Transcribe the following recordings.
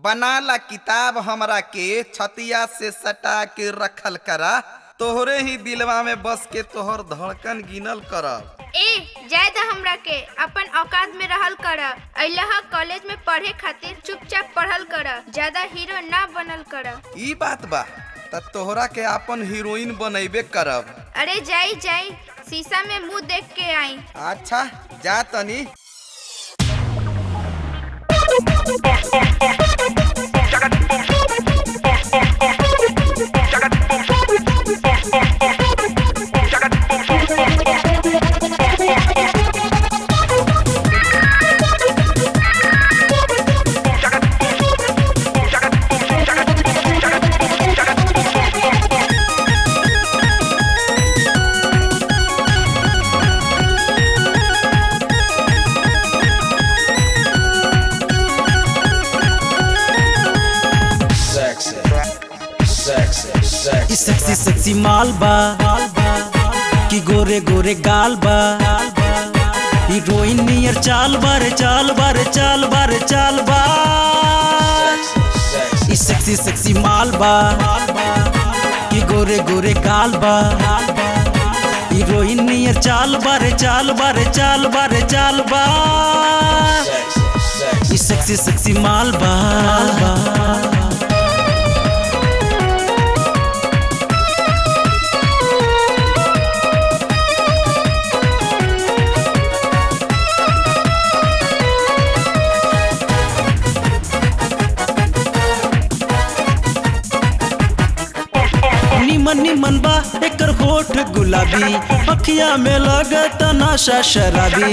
बना ला किताब हमरा के छतिया से सटा के रखल करा तोहरे ही दिलवा में बस के तोहर धड़कन गिनल करब ए जाय द हमरा के अपन औकात में रहल कर अइलह कॉलेज में पढ़े खातिर चुपचाप पढ़ल कर ज्यादा हीरो ना बनल कर ई बात बा त तोहरा के अपन हीरोइन बनैबे करब अरे जाई जाई शीशा में मुंह देख के आई अच्छा जा तनी sexy, sexy, sexy. ई सेक्सी सेक्सी माल बा कि गोरे गोरे गाल बा हीरोइन नियर चाल बारे चाल बारे चाल बारे चाल बा sexy, ई सेक्सी सेक्सी माल बा कि गोरे गोरे गाल बा हीरोइन नियर चाल बारे चाल बारे चाल बारे चाल बा sexy, sexy. ई सेक्सी सेक्सी माल बा निमन निमन बा एकर होठ गुलाबी अखिया में लगत नशा शराबी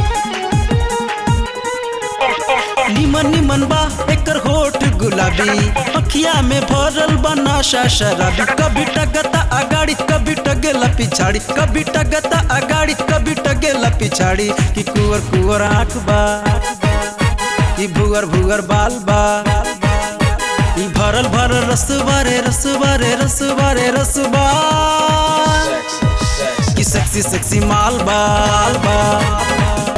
निमन निमन बा एकर होठ गुलाबी अखिया में भरल बा नशा शराबी कभी टगता अगाड़ी कभी टगेला पिछाड़ी कभी टगता अगाड़ी कभी टगेला पिछाड़ी कि कुवर कुवर आँख बा कि भुअर भुअर बाल बा ई भरल भरल रसवा रे रसवा रे रसवा रे रसवा Sexy, sexy. की सेक्सी सेक्सी माल बाल बा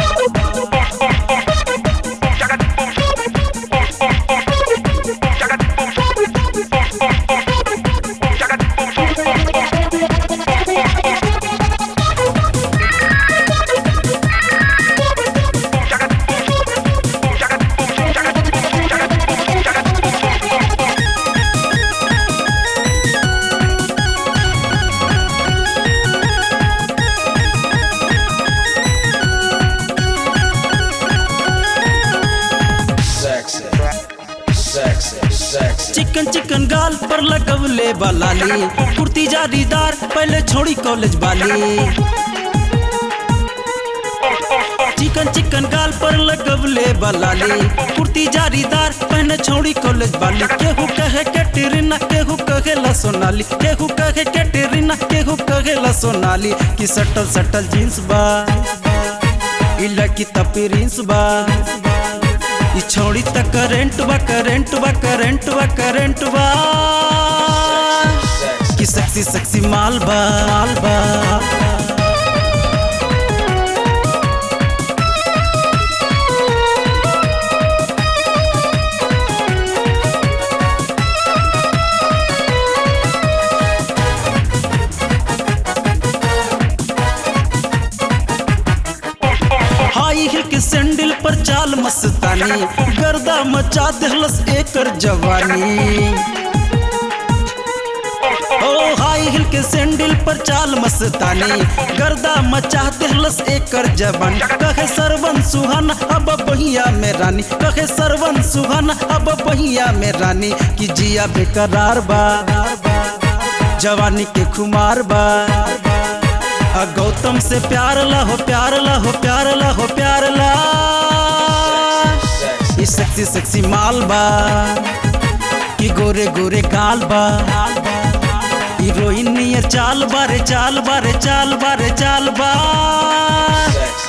Sexy, sexy, sexy. चिकन चिकन गाल पर लगवले बलाली कुर्ती जारीदार पहले छोड़ी कॉलेज वाली चिकन चिकन गाल पर लगवले बलाली कुर्ती जारीदार पहने छोड़ी कॉलेज वाली केहू कहे के टेरिना केहू कहे ला सोनाली केहू कहे के टेरिना केहू कहे ला सोनाली कि सटल सटल जींस बा इला की तपी रिंस बा ई छोड़ी त करेंट बा करेंट बा करेंट बा करेंट बा Sexy, कि सेक्सी सेक्सी माल बा माल बा हाई हिल के सैंडल पर चाल मस्तानी गर्दा मचा देहलस एकर जवानी ओ हाई हिल के सैंडल पर चाल मस्तानी गर्दा मचा देहलस एकर जवानी कहे सरवन सुहाना अब बहिया में रानी कहे सरवन सुहाना अब बहिया में रानी कि जिया बेकरार बा जवानी के खुमार बा आ गौतम से प्यार ला हो प्यार ला हो प्यार ला हो प्यार ला sexy. ई सेक्सी सेक्सी माल बा कि गोरे गोरे गाल बा हीरोइन नियर चाल बारे चाल बारे चाल बारे चाल बा Sexy,